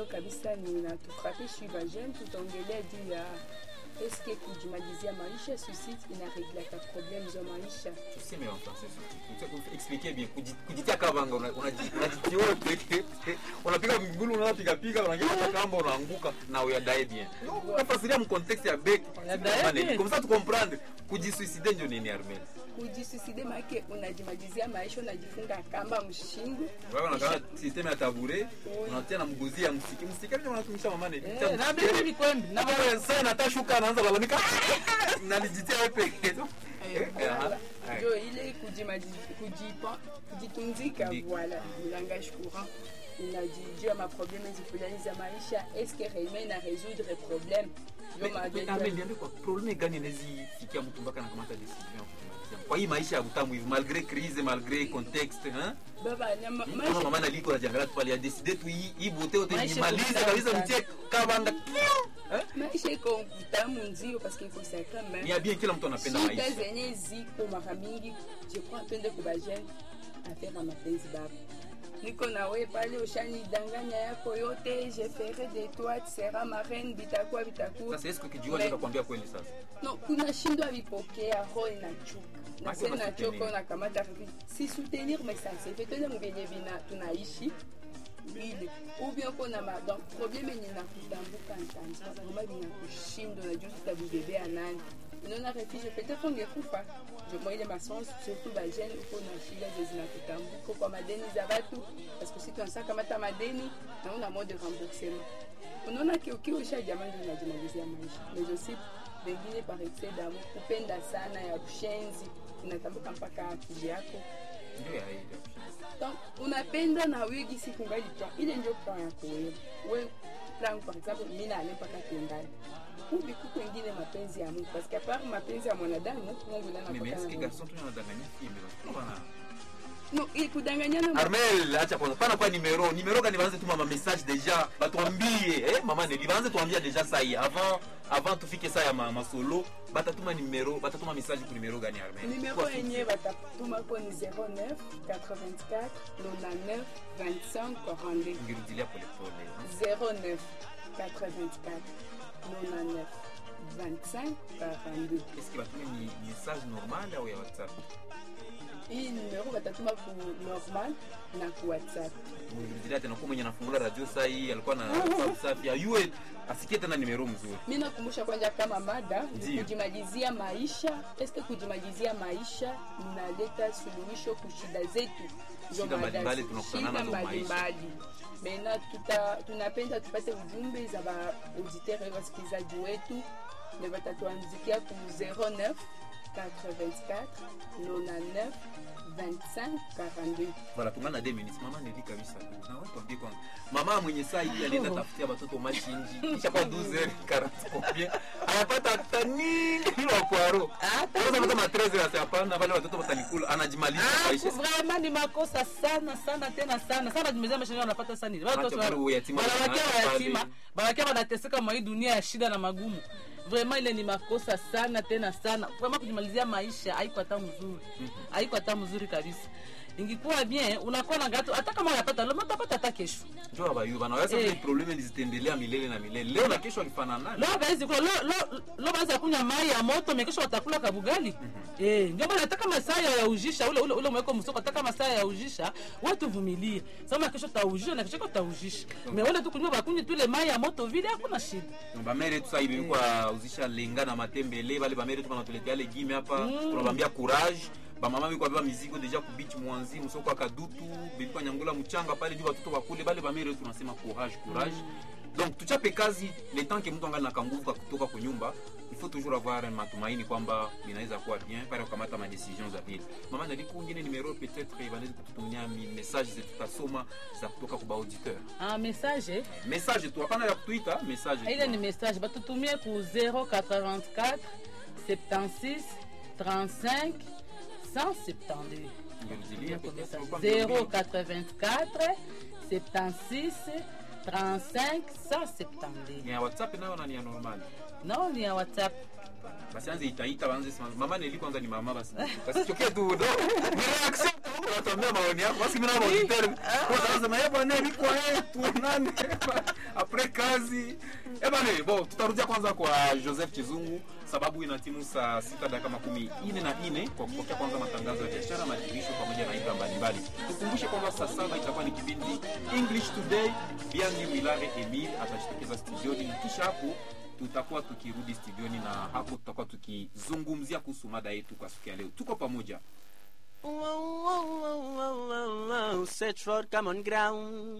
ambayo kabisa ninatufrape shiva jeune, tutaongelea juu ya eske kujimalizia maisha suicide inareglaka problème za maisha. tuseme en français surtout expliquer bien kuji- kujitia kavanga una- unaji- unajitiote unapiga mgulu unapiga piga unaingia hata kamba unaanguka na uyadae bien no unafasiria mu contexte ya bek Uyadae bien. comme ça tu comprendre kujisuicide ndio nini armel Kujisuicide make unajimalizia maisha, unajifunga kamba mshingo wewe unakaa system ya tabure unatia na mgozi ya msiki msiki ndio unatumisha mama ne Eh, na bibi ni kwembi na na wewe sasa natashuka anaanza lalamika nalijitia wewe peke yako Eh, aha. njo ile kujimalizi- kujipa- kujitunzika Ndi- voilà ni langage courant unajijua maprobleme zifulani za maisha eske réellement ina résoudre problème Ndio magonjwa- Armel, niambie kwa probleme gani inawezifikia mtu mpaka anakamata decision ya kujimalizia? kwa hii maisha ya utamu hivi malgré crise malgré contexte hein? baba nyama- kama maisha- mama naliko najiangalia tu pale ya decide tu hii hii bote yote Maisha nimalize kutamu kabisa sana. mtie kabanda eh? maisha iko utamu nzio paske iko sacrament ni ya bien kila mtu anapenda shida maisha zenye ziko mara mingi je crois twende kubajene affaire ya mapenzi baba niko nawe pale ushanidanganya yako yote je ferai de toi tu seras ma reine bitakuwa bitakuwa sasa esko kijua ndio nakwambia kweli sasa no kuna shindwa vipokea roho inachuka na Basi se basi nachoka soutenir. unakamata hivi si soutenir mais ça c'est fait tena mbenye bina tunaishi ile ubien kona ma donc problème yenye nakutambuka ntanza kama binakushinda unajua tutabibebea nani unaona refuge peut-être ungekufa je moi ile masens surtout ba jeune uko na shida ze zinakutambuka kwa madeni za watu parce que si tunasa kamata madeni na una mode de remboursement unaona ki ukiwa usha jamani unajimalizia maisha mais aussi wengine par excès d'amour kupenda sana ya ushenzi inatambuka mpaka akili yako ndio ya ile donc unapenda na wigi siku ngali plan ile ndio plan yako wewe we plan par exemple mimi na ale mpaka tendani ubi kuko wengine mapenzi ya Mungu parce que apart mapenzi ya mwanadamu Mungu ndiye mimi anapaka eske garçon tu unadanganya kimi bana no ili kudanganyana Armel, acha kwanza. Pana kwa numero. Numero gani baanze tuma ma message deja. Batuambie, eh mama Neli baanze tuambia deja saa hii avant avant tufike saa ya ma, ma solo. Batatuma numero, batatuma message ku numero gani Armel? Numéro Kwa yenye batatuma ko ni 09 84 99 25 42 Ngirudilia pole pole. 09 84 99 25 42 Est-ce que batume ni message normal au ya WhatsApp? hii numero batatuma ku normal na ku whatsapp Ngirudilia tena kwa mwenye anafungula radio saa hii alikuwa na WhatsApp safi. Ayue asikie tena numero mzuri. mi nakumbusha kwanza kama mada ni Ndiyo. kujimalizia maisha eske kujimalizia maisha inaleta suluhisho kushida zetu Ndio Shida mada. mbalimbali tunakutana Shida nazo maisha. mbalimbali mena tuta, tunapenda tupate ujumbe za baauditeur wasikilizaji wetu ne batatuandikia ku 09 84 99 25 42 Voilà, tungana 2 minutes. Mama Neli kabisa. Na watu ambie kwanza. Mama mwenye saa hii anaenda tafutia watoto mashinji. Kisha kwa 12 40 combien? Anapata hata nini bila kwaro. Sasa mtu ma 13 ya hapana wale watoto watanikula anajimaliza Ah, maisha. vraiment ni makosa sana sana tena sana sana jimezea maisha yao wanapata sana nini Acha watoto bado uyatima wanawakia wanaacha wayatima pale. wanawakia wanateseka mwa hii dunia ya shida na magumu vraiment ile ni makosa sana tena sana vraiment kujimalizia maisha haiko hata mzuri haiko hata mzuri kabisa ingikuwa bien unakuwa na gato hata kama unapata leo utapata hata kesho Njoo abayu bana wasa Eh. ni probleme zitendelea milele na milele. Leo na kesho alifanana. leo bawezi kula leo leo leo baweza kunywa mai ya moto mekesho watakula kabugali eh ndio maana hata kama saa ya ujisha ule ule ule mweko msoko hata kama saa ya ujisha wewe tuvumilie sema kesho taujisha na kesho utaujisha me wale tu kunywa bakunywe tu ile mai ya moto vile hakuna shida bamere tu sasa hivi kwa uzisha lenga na matembele bale bamere tu banatuletea legime hapa tunabambia courage bamama biko beba mizigo deja ku beach mwanzi msoko wa kadutu bilikuwa nyangula mchanga pale juu watoto wakule bale bamere tunasema courage courage donc tuchape kazi le temps que mtu angali na kanguvu ka kutoka kwa nyumba il faut toujours avoir un matumaini kwamba inaweza kuwa bien pale kukamata ma decisions za vile mama naliku ngine numero peut-être banaweza kututumia mi message zetu tutasoma za kutoka kwa auditeur ah message message tu hapana ya kutuita message ile tu. ni message batutumie ku 084 76 35 172 Ngerudilia peut-être. 084 76 35 172 ni ya whatsapp nayo na ni ya normal no ni ya whatsapp basi anze itaita banze sema mama nili kwanza ni mama basi basi chokia tu no ni reaction unatuambia maoni yako basi mimi naona auditeur kwa sababu sema eh bwana ni kwa yeye tuonane après kazi eh bwana bon tutarudia kwanza kwa Joseph Chizungu sababu ina timu saa sita dakika makumi ine na ine kwa kupokea kwanza matangazo ya biashara maadhimisho pamoja na ibra mbalimbali tukumbushe kwamba saa saba itakuwa ni kipindi English Today Biangi Wilare Emil atajitokeza studioni kisha hapo tutakuwa tukirudi studioni na hapo tutakuwa tukizungumzia kuhusu mada yetu kwa siku ya leo tuko pamoja Search for common ground.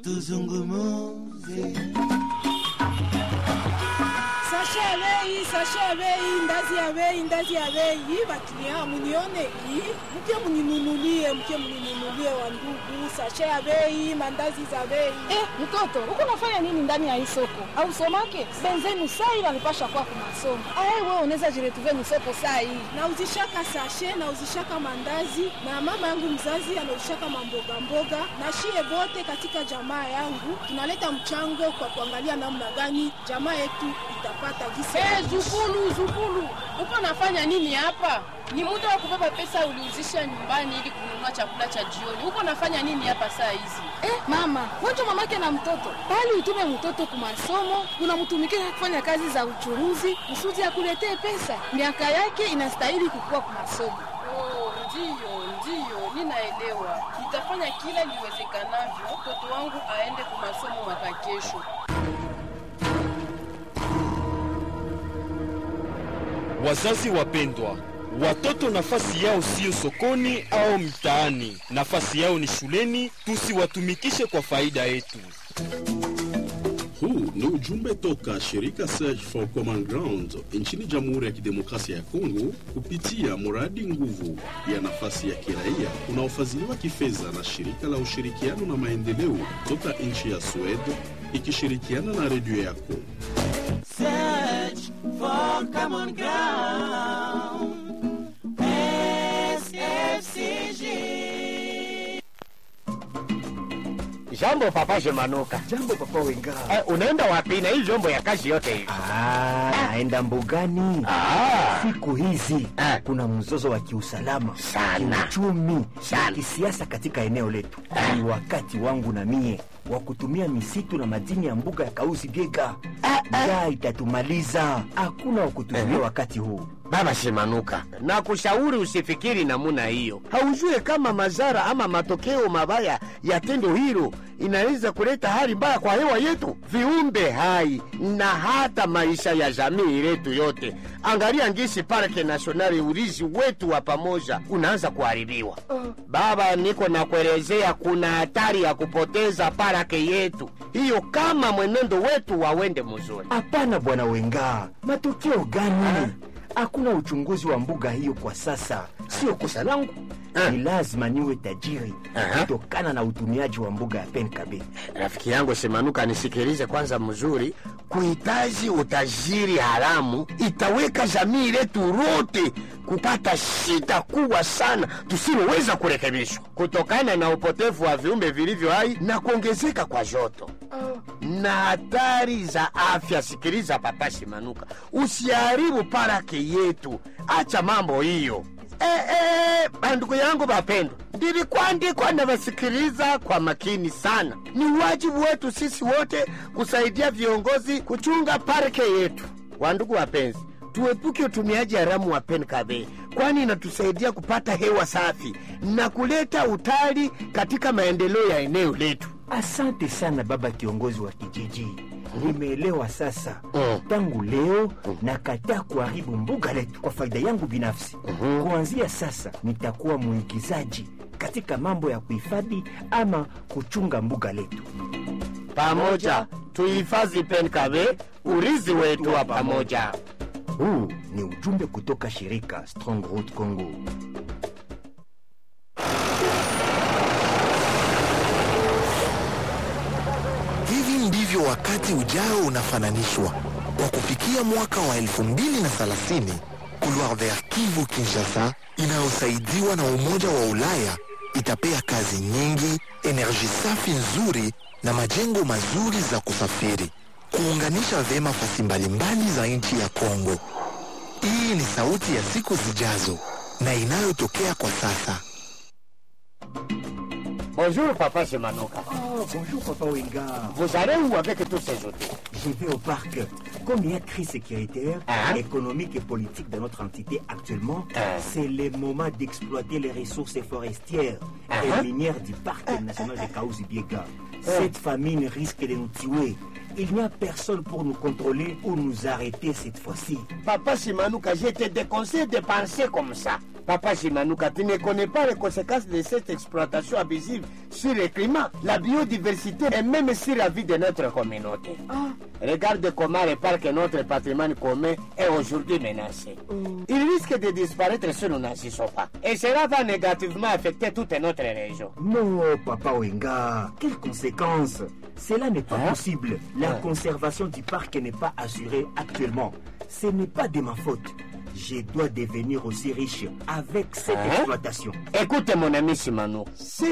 sashe ya bei sashe ya bei ndazi ya bei ndazi ya bei bakilian munione hii mke muninunulie mke muninunulie wa ndugu sashe ya bei mandazi za bei Eh, mtoto huko unafanya nini ndani ya hii soko au somake benzenu saa hii wanipasha kwa kumasomo ae wewe unaweza jiretuve ni soko saa hii nauzishaka sashe nauzishaka mandazi na mama yangu mzazi anauzishaka mamboga mboga na shie bote katika jamaa yangu tunaleta mchango kwa kuangalia namna gani jamaa yetu itapata gisi Eh, zukulu zukulu, uko nafanya nini hapa? Ni muda wa kubeba pesa uliuzisha nyumbani ili kununua chakula cha jioni. Uko nafanya nini hapa saa hizi? eh, mama wacha mamake na mtoto bali utume mtoto kumasomo unamtumikia kufanya kazi za uchuruzi kusudi akuletee pesa miaka yake inastahili kukua kumasomo Oh, ndiyo ndiyo, ninaelewa. Nitafanya kila liwezekanavyo mtoto wangu aende kwa masomo mwaka kesho. Wazazi wapendwa, watoto nafasi yao siyo sokoni au mtaani, nafasi yao ni shuleni. Tusiwatumikishe kwa faida yetu. Huu ni ujumbe toka shirika Search for Common Ground nchini Jamhuri ya Kidemokrasia ya Kongo kupitia mradi nguvu ya nafasi ya kiraia unaofadhiliwa kifedha na shirika la ushirikiano na maendeleo toka nchi ya Sweden ikishirikiana na redio yako. Search for common ground. SFCG. Jambo papa Shemanuka. Jambo papa Wenga. Eh, unaenda wapi na hii vyombo ya kazi yote hivi? Ah, naenda mbugani. Ah. Siku hizi Eh. kuna mzozo wa kiusalama Sana. kiuchumi, Sana. kisiasa katika eneo letu. Ni wakati wangu na mie wa kutumia misitu na madini ya mbuga ya Kausi Biega. Njaa itatumaliza, hakuna wa kutumia wakati huu. Baba Shemanuka, na kushauri usifikiri namuna hiyo. Haujue kama madhara ama matokeo mabaya ya tendo hilo inaweza kuleta hali mbaya kwa hewa yetu, viumbe hai na hata maisha ya jamii letu yote. Angalia ngisi parke nasionali, urizi wetu wa pamoja unaanza kuharibiwa. Baba, niko na kuelezea, kuna hatari ya kupoteza parake yetu hiyo kama mwenendo wetu wawende mzuri. Hapana bwana Wenga, matokeo gani? Hakuna uchunguzi wa mbuga hiyo kwa sasa. Sio kosa langu, Ah. ni lazima niwe tajiri Aha. kutokana na utumiaji wa mbuga ya Penkabe. Rafiki yangu Simanuka, nisikilize kwanza mzuri. Kuhitaji utajiri haramu itaweka jamii letu lote kupata shida kubwa sana tusiloweza kurekebishwa kutokana na upotevu wa viumbe vilivyo hai na kuongezeka kwa joto na hatari za afya. Sikiliza papa Simanuka, usiharibu parake yetu, acha mambo hiyo. Eh, eh, bandugu yangu bapendwa, ndilikuandikwa na wasikiliza kwa makini sana. Ni wajibu wetu sisi wote kusaidia viongozi kuchunga parke yetu. Wandugu wapenzi, tuepuke utumiaji haramu wa penkabe, kwani inatusaidia kupata hewa safi na kuleta utali katika maendeleo ya eneo letu. Asante sana baba kiongozi wa kijiji, nimeelewa sasa. Mm. Tangu leo nakataa kuharibu mbuga letu kwa faida yangu binafsi. Kuanzia sasa nitakuwa mwigizaji katika mambo ya kuhifadhi ama kuchunga mbuga letu. Pamoja tuhifadhi penkabe, urithi wetu wa pamoja. Huu ni ujumbe kutoka shirika Strong Road Congo. Hivi ndivyo wakati ujao unafananishwa kwa kufikia mwaka wa 2030 Couloir Vert Kivu Kinshasa inayosaidiwa na Umoja wa Ulaya itapea kazi nyingi, enerji safi nzuri na majengo mazuri za kusafiri, kuunganisha vyema fasi mbalimbali za nchi ya Kongo. Hii ni sauti ya siku zijazo na inayotokea kwa sasa. Bonjour, papa Simanuka. Oh, bonjour, papa Wenga. Vous allez où avec tous ces outils Je vais au parc. Comme il y a crise sécuritaire, Hein économique et politique dans notre entité actuellement, Hein c'est le moment d'exploiter les ressources forestières Hein et minières du parc national de Kaouzi-Biega. Cette famine risque de nous tuer. Il n'y a personne pour nous contrôler ou nous arrêter cette fois-ci. Papa Simanuka, je te déconseille de penser comme ça. Papa Simanuka, tu ne connais pas les conséquences de cette exploitation abusive sur le climat, la biodiversité et même sur la vie de notre communauté. Regarde comment le parc et notre patrimoine commun est aujourd'hui menacé. Il risque de disparaître si nous n'agissons pas. Et cela va négativement affecter toute notre région. Non, Papa Wenga, quelles conséquences Cela n'est pas Hein possible. La Hein conservation du parc n'est pas assurée actuellement. Ce n'est pas de ma faute. Je dois devenir aussi riche avec cette Hein exploitation. Écoute mon ami Simano, cette